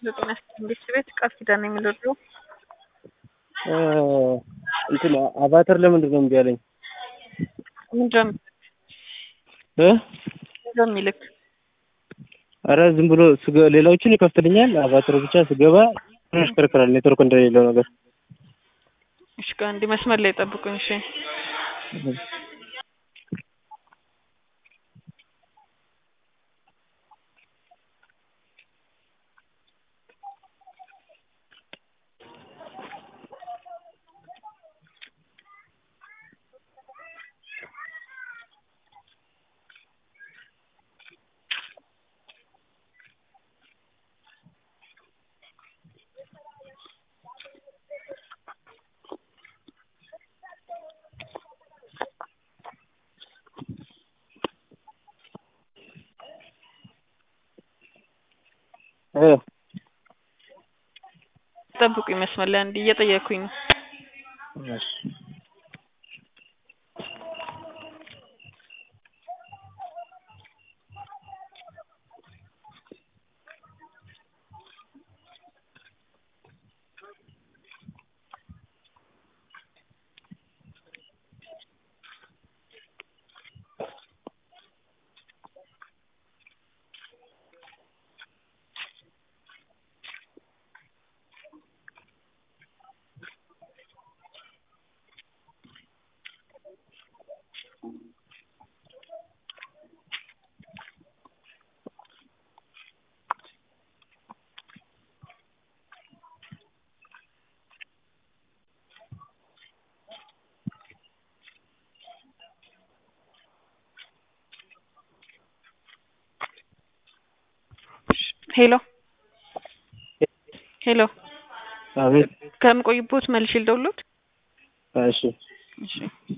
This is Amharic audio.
ዘጠና ስድስት ቤት ቃል ኪዳን የሚለው ድሮ እንትን አቫተር ለምንድን ነው እምቢ ያለኝ? ምንድን እ ነው የሚልክ? አረ ዝም ብሎ ስገ- ሌላዎችን ይከፍትልኛል። አቫተር ብቻ ስገባ ያሽከረክራል። ኔትወርክ እንደሌለው ነገር እሺ ቆይ አንዴ መስመር ላይ ጠብቁኝ። እሺ እ ጠብቁኝ መስመር ላይ አንዴ እየጠየኩኝ ነው። እሺ ሄሎ ሄሎ አቤት ከምቆይቦት መልሼ ልደውልዎት? እሺ እሺ